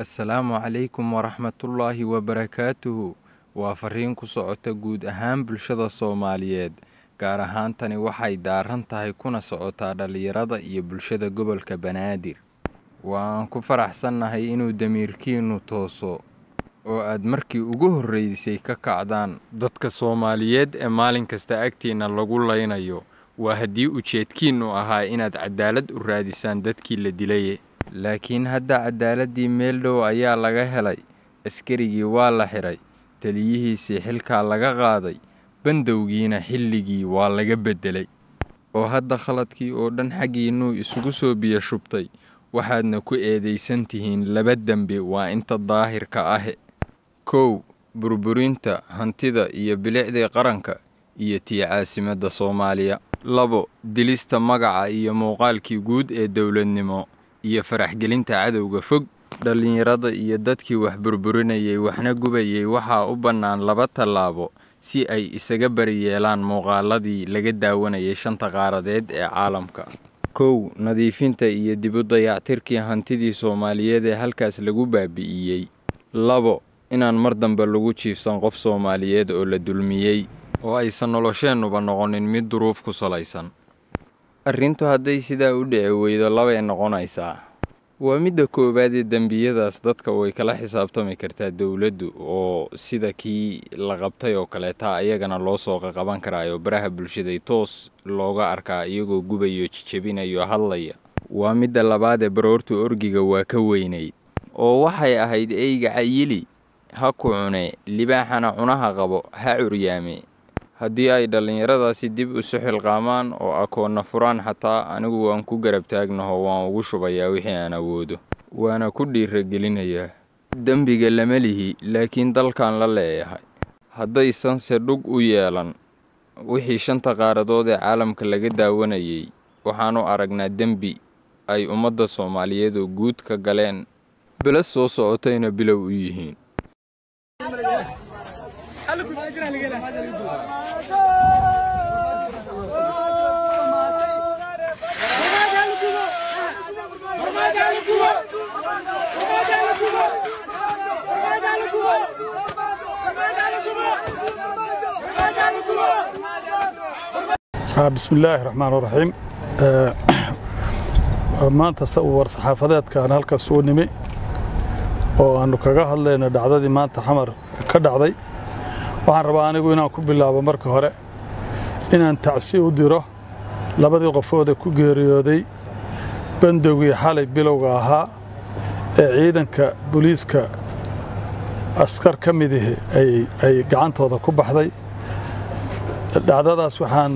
assalaamu calaykum waraxmatullaahi wabarakaatuhu waa fariin ku socota guud ahaan bulshada soomaaliyeed gaar ahaan tani waxay daaran tahay kuna socotaa dhallinyarada iyo bulshada gobolka banaadir waan ku faraxsannahay inuu damiirkiinnu tooso oo aad markii ugu horreysay ka kacdaan dadka soomaaliyeed ee maalin kasta agtiinna lagu laynayo waa haddii ujeedkiinnu ahaa inaad cadaalad u raadisaan dadkii la dilaye laakiin hadda cadaaladii meel dhow ayaa laga helay askarigii waa la xidhay taliyihiisii xilkaa laga qaaday bandowgiina xilligii waa laga beddelay oo hadda khaladkii oo dhan xaggiinnuu isugu soo biyo shubtay waxaadna ku eedaysan tihiin laba dembi waa inta daahirka ahe kow burburinta hantida iyo bilicdii qaranka iyo tii caasimadda soomaaliya labo dilista magaca iyo muuqaalkii guud ee dowladnimo iyo faraxgelinta cadowga fog dhallinyarada iyo dadkii wax burburinayay waxna gubayay waxaa u bannaan laba tallaabo si ay isaga bari yeelaan muuqaaladii laga daawanayay shanta qaaradeed ee caalamka kow nadiifinta iyo dibu dayactirkii hantidii soomaaliyeed ee halkaas lagu baabi'iyey labo inaan mar dambe lagu jiifsan qof soomaaliyeed oo la dulmiyey oo aysan nolosheennuba noqonin mid duruuf ku salaysan arrintu hadday sidaa u dhici weydo labay noqonaysaa waa midda koowaad ee dembiyadaas dadka way kala xisaabtami kartaa dowladdu oo sida kii la qabtay oo kaleeta ayagana loo soo qaqaban karaayo baraha bulshaday toos looga arkaa iyagoo gubayo jijabinayo hadlaya waa midda labaad ee baroorta orgiga waa ka weynayd oo waxay ahayd eyga cayili ha ku cune libaaxana cunaha qabo ha curyaame haddii ay dhallinyaradaasi dib isu xilqaamaan oo akoonna furaan xataa anigu waan ku garab taagnaho waan ugu shubayaa wixii aan awoodo waana ku dhiiragelinayaa dembiga lama lihi laakiin dalkan la leeyahay haddaysanse dhug u yeelan wixii shanta qaaradood ee caalamka laga daawanayay waxaanu aragnaa dembi ay ummadda soomaaliyeed oo guud ka galeen bele soo socotayna bilow u yihiin bismi illaahi raxmaan raxiim maanta war saxaafadeedkaan halkaas uu nimi oo aannu kaga hadlayno dhacdadii maanta xamar ka dhacday waxaan rabaa anigu inaan ku bilaabo marka hore inaan tacsi u diro labadii qofoodee ku geeriyooday bandowgii xalay bilowga ahaa ee ciidanka booliiska askar ka midihi ay gacantooda ku baxday dhacdadaas waxaan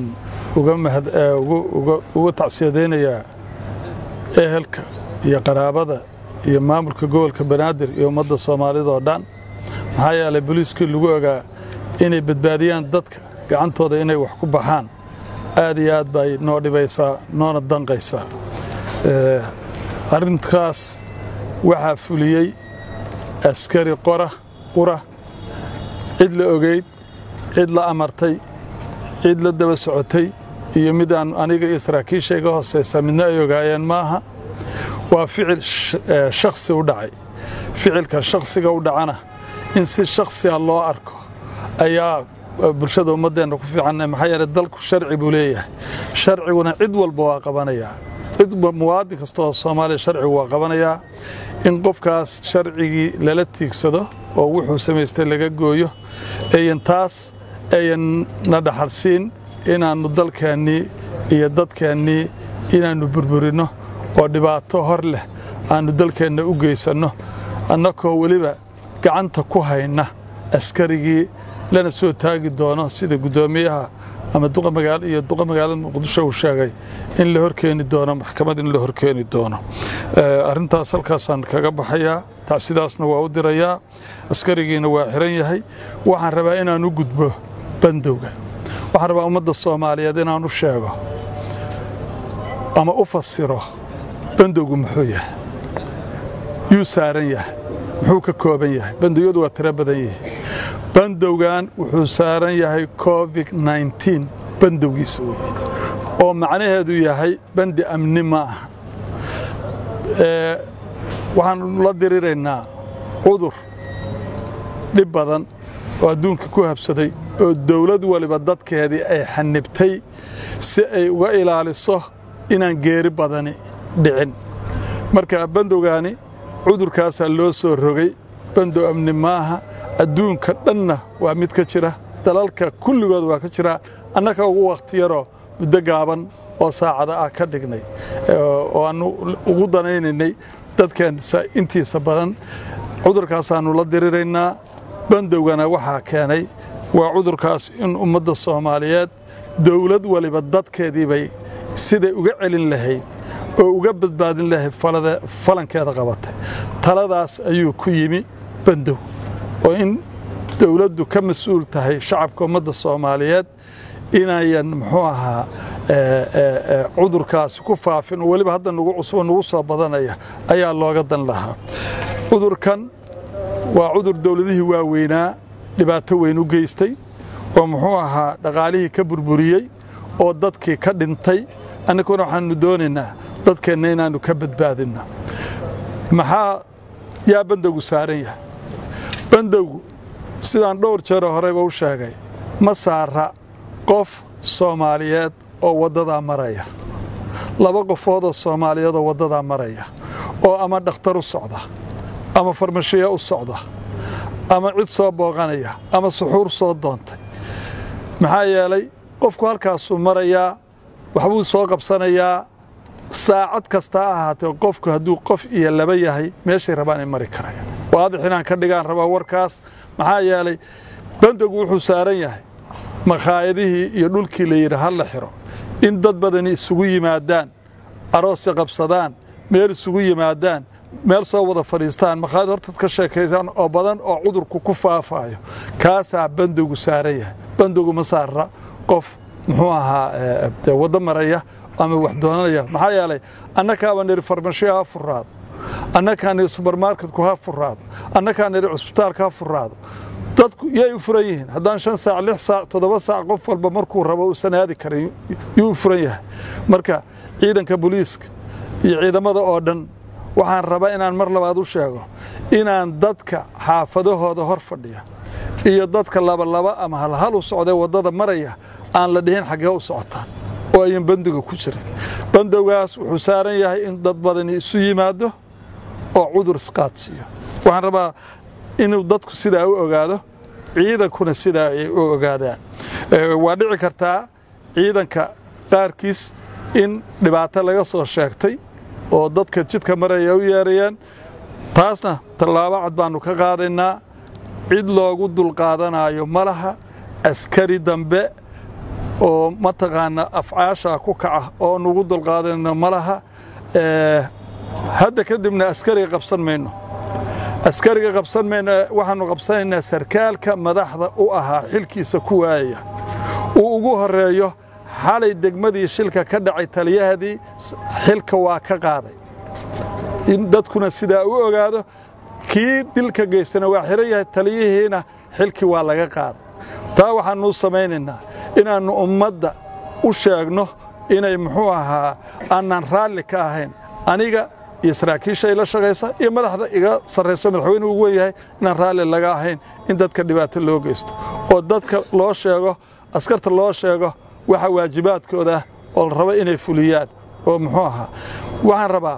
uga tacsiyadaynayaa ehelka iyo qaraabada iyo maamulka gobolka banaadir iyo ummadda soomaalida oo dhan maxaa yeelay booliiskii lagu ogaa inay badbaadiyaan dadka gacantooda inay wax ku baxaan aad iyo aad bay noo dhibaysaa noona danqaysaa arrinkaas waxaa fuliyey askari qora qura cid la ogeyd cid la amartay cid la daba socotay iyo mid aan aniga iyo saraakiisha iga hoosaysa midna ay ogaayeen maaha waa ficil shakhsi u dhacay ficilka shakhsiga u dhacana in si shakhsiga loo arko ayaa bulshada ummaddeenna ku fiican maxaa yeele dalku sharci buu leeyahay sharciguna cid walba waa qabanayaa cid muwaadin kasta oo soomaaliya sharcigu waa qabanayaa in qofkaas sharcigii lala tiigsado oo wuxuu samaystay laga gooyo eyan taas ayan na dhaxalsiin inaannu dalkeennii iyo dadkeennii inaannu burburinno oo dhibaato hor leh aannu dalkeenna u geysanno annakoo weliba gacanta ku hayna askarigii lana soo taagi doono sida guddoomiyaha ama iyo duqa magaalada muqdisho uu sheegay in la horkeeni doono maxkamad in la horkeeni doono arrintaas halkaasaan kaga baxayaa tacsidaasna waa u dirayaa askarigiina waa xiran yahay waxaan rabaa inaan u gudbo bandowga waxaan rabaa ummadda soomaaliyeed inaan u sheego ama u fasiro bandowgu muxuu yahay yuu saaran yahay muxuu ka kooban yahay bandowyadu waa tiro badan yihi bandowgan wuxuu saaran yahay covid nneteen bandowgiisa weye oo macnaheedu yahay bandi amni ma aha waxaanu la diriraynaa cudur dhib badan oo adduunka ku habsaday oo dawlad waliba dadkeedii ay xanibtay si ay uga ilaaliso inaan geeri badani dhicin marka bandowgaani cudurkaasaa loo soo rogay bandow amni maaha adduunka dhanna waa mid ka jira dalalka kulligood waa ka jira annaka ugu wakhti yaroo muddo gaaban oo saacada ah ka dhignay oo aannu ugu danaynaynay dadkeen intiisa badan cudurkaasaannu la diriraynaa bandowgana waxaa keenay waa cudurkaas in ummadda soomaaliyeed dawlad waliba dadkeedii bay siday uga celin lahayd oo uga badbaadin lahayd falankeeda qabatay taladaas ayuu ku yimi bandow oo in dawladdu ka mas-uul tahay shacabka ummadda soomaaliyeed inayan muxuu ahaa cudurkaasi ku faafin oo weliba hadda nugu cusbo nugu soo badanaya ayaa looga dan lahaa cudurkan waa cudur dawladihii waaweynaa dhibaato weyn u geystay oo muxuu ahaa dhaqaalihii ka burburiyey oo dadkii ka dhintay annaguna waxaannu doonaynaa dadkeenna inaannu ka badbaadinno maxaa yaa bandowgu saaran yahay bandowgu sidaan dhowr jeero horeyba u sheegay ma saara qof soomaaliyeed oo waddadaa maraya laba qofoodoo soomaaliyeed oo waddadaa maraya oo ama dhakhtar u socda ama farmashiya u socda ama cid soo booqanaya ama suxuur soo doontay maxaa yeelay qofku halkaasuu marayaa waxbuu soo qabsanayaa saacad kasta ha ahaatee qofku hadduu qof iyo laba yahay meeshay rabaan ay mari karayaan waadix inaan ka dhigaan rabaa warkaas maxaa yeelay bandowgu wuxuu saaran yahay makhaayadihii iyo dhulkii la yidhi ha la xiro in dad badani isugu yimaadaan aroosya qabsadaan meel isugu yimaadaan meel soo wada fadhiistaan makhaayad hortaad ka sheekaysaan oo badan oo cudurku ku faafaayo kaasaa bandowgu saaran yahay bandowgu ma saara qof muxuu ahaa waddo maraya ama wax doonanaya maxaa yeelay annakaaba nidhi farmashiya ha furaado annakaa nidhi subermarketku ha furaado annakaa nidhi cusbitaalka ha furaado dadku yay u furan yihiin haddaan shan saac lix saac toddoba saac qof walba markuu rabo uusan aadi karin yuu u furan yahay marka ciidanka booliiska iyo ciidamada oo dhan waxaan rabaa inaan mar labaad u sheego inaan dadka xaafadahooda hor fadhiya iyo dadka labalaba ama halhal u socdee waddada maraya aan la dhihin xaggee u socotaan oo ayan bandiga ku jirin bandowgaas wuxuu saaran yahay in dad badani isu yimaado oo cudur isqaadsiiyo waxaan rabaa inuu dadku sidaa u ogaado ciidankuna sidaa ay u ogaadaan waa dhici kartaa ciidanka qaarkiis in dhibaato laga soo sheegtay oo dadka jidka maraya u yeerayeen taasna tallaabo cad baannu ka qaadaynaa cid loogu dulqaadanaayo ma laha askari dambe oo mataqaana afcaasha ku kaca oo nugu dulqaadanayno ma laha hadda kadibna askariga qabsan mayno askariga qabsan mayno waxaannu qabsanaynaa sarkaalka madaxda u ahaa xilkiisa ku waayaya uu ugu horeeyo xalay degmadii shilka ka dhacay taliyahadii xilka waa ka qaaday in dadkuna sidaa u ogaado kii dilka geystana waa xiran yahay taliyihiina xilkii waa laga qaaday taa waxaannu samaynaynaa inaannu ummadda u sheegno inay muxuu ahaa aanaan raalli ka ahayn aniga iyo saraakiisha ila shaqaysa iyo madaxda iga sarrayso madaxweynuhu ugu wen yahay inaan raalli laga ahayn in dadka dhibaato loo geysto oo dadka loo sheego askarta loo sheego waxa waajibaadkooda ah oo la rabo inay fuliyaan oo muxuu ahaa waxaan rabaa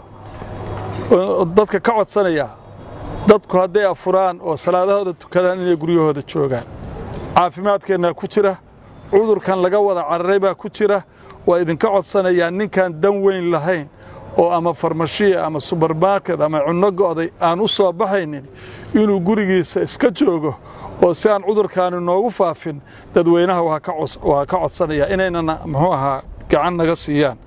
dadka ka codsanayaa dadku hadday afuraan oo salaadahooda tukadaan inay guryahooda joogaan caafimaadkeennaa ku jira cudurkan laga wada cararay baa ku jira waa idinka codsanayaa ninkaan dan weyn lahayn oo ama farmashiya ama subermarket ama cunno go'day aan u soo baxaynin inuu gurigiisa iska joogo oo si aan cudurkaani noogu faafin dadweynaha waa ka codsanaya inaynana muxuu ahaa gacan naga siiyaan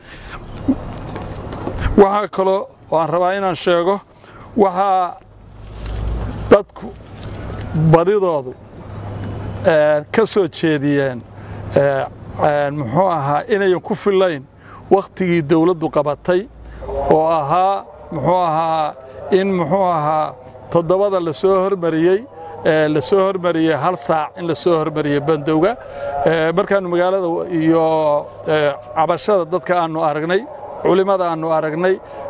waxaa kaloo aan rabaa inaan sheego waxaa dadku badidoodu ka soo jeediyeen muxuu ahaa inayan ku fillayn wakhtigii dawladdu qabatay oo ahaa muxuu ahaa in muxuu ahaa toddobada la soo hormariyey la soo hormariyey hal saac in la soo hormariyey bandowga markaannu magaalada iyo cabashada dadka aannu aragnay culimmada aannu aragnay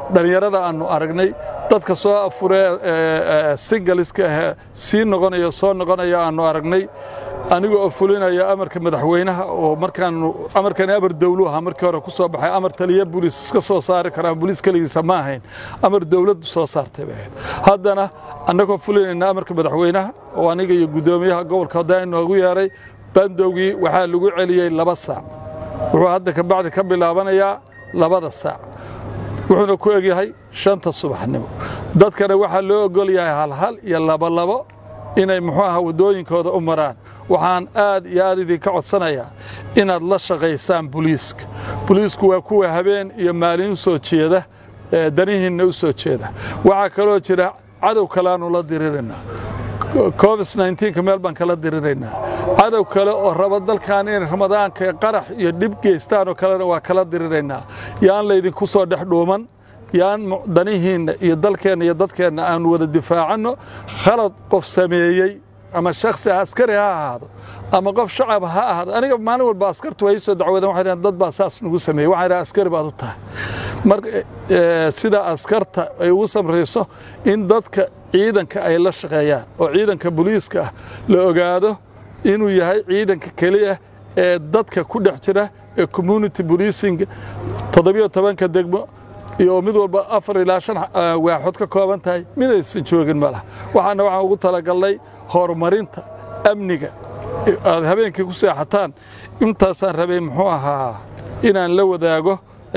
dhallinyarada aannu aragnay dadka soo afuree singaliska ahee sii noqonaya soo noqonaya aannu aragnay aniga oo fulinaya amarka madaxweynaha oo markaanu amarkani amar dawlu ahaa markii hore ku soo baxay amar taliya booliis iska soo saari karaan booliis keligiisa ma ahayn amar dawladdu soo saartay bay ahayd haddana annagoo fulinayna amarka madaxweynaha oo aniga iyo guddoomiyaha gobolka haddaan inoogu yeeray bandowgii waxaa lagu celiyey laba saac wuxuu hadda ka bacdi ka bilaabanayaa labada saac wuxuuna ku egyahay shanta subaxnimo dadkana waxaa loo ogol yahay halhal iyo labolabo inay muxuu aha waddooyinkooda u maraan waxaan aad iyo aad idinka codsanayaa inaad la shaqaysaan buliiska buliisku waa kuwa habeen iyo maalin u soo jeeda danihiinna u soo jeeda waxaa kaloo jira cadow kaleaanu la diriraynaa covid nka meel baan kala diriraynaa cadow kale oo raba dalkan inay ramadaanka qarax iyo dhib geystaanoo kalena waa kala diriraynaa yaan laydinku soo dhex dhuuman yaan danihiinna iyo dalkeenna iyo dadkeenna aanu wada difaacanno khalad qof sameeyey ama shaksi askari ha ahaado ama qof shacab ha ahaado aniga maalin walba askartu waa ii soo dacwadeen waxay dhahan dad baa saas nagu sameeyey waxay dhahan askari baad u tahay mar sida askarta ay ugu samrayso in dadka ciidanka ay la shaqeeyaan oo ciidanka booliiska ah la ogaado inuu yahay ciidanka keliya ee dadka ku dhex jira ee community policing toddobiyo tobanka degmo iyo mid walba afar ilaa shan waaxood ka kooban tahay midaysan joogin ma laha waxaana waxaan ugu talagalnay horumarinta amniga aad habeenkii ku seexataan intaasaan rabay muxuu ahaa inaan la wadaago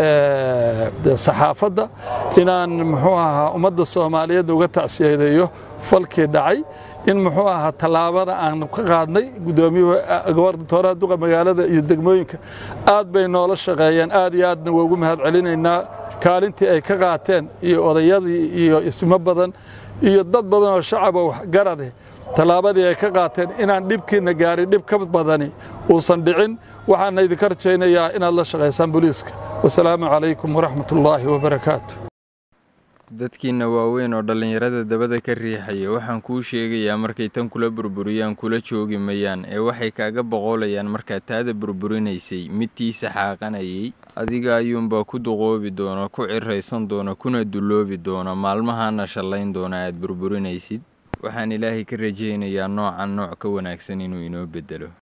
saxaafadda inaan muxuu ahaa ummadda soomaaliyeed uga tacsiyadeeyo falkii dhacay in muxuu ahaa tallaabada aan ka qaadnay guddoomiyuhu gobornatooraha duqa magaalada iyo degmooyinka aad bay noola shaqeeyeen aad iyo aadna waa ugu mahad celinaynaa kaalintii ay ka qaateen iyo odayadii iyo ismo badan iyo dad badan oo shacaba waxgarade tallaabadii ay ka qaateen inaan dhibkiina gaarin dhib ka badani uusan dhicin waxaana idinka rajaynayaa inaad la shaqaysaan booliiska wasalaamu calaykum waraxmat ullaahi wabarakaatu dadkiina waaweyn oo dhallinyarada dabada ka riixaya waxaan kuu sheegayaa markay tan kula burburiyaan kula joogi mayaan ee waxay kaaga boqolayaan markaad taada burburinaysay midtiisa xaaqanayay adiga ayuunbaa ku duqoobi doona ku ciraysan doona kuna dulloobi doona maalmahaana shallayn doona aad burburinaysid waxaan ilaahay ka rajaynayaa noocan nooc ka wanaagsan inuu inoo beddelo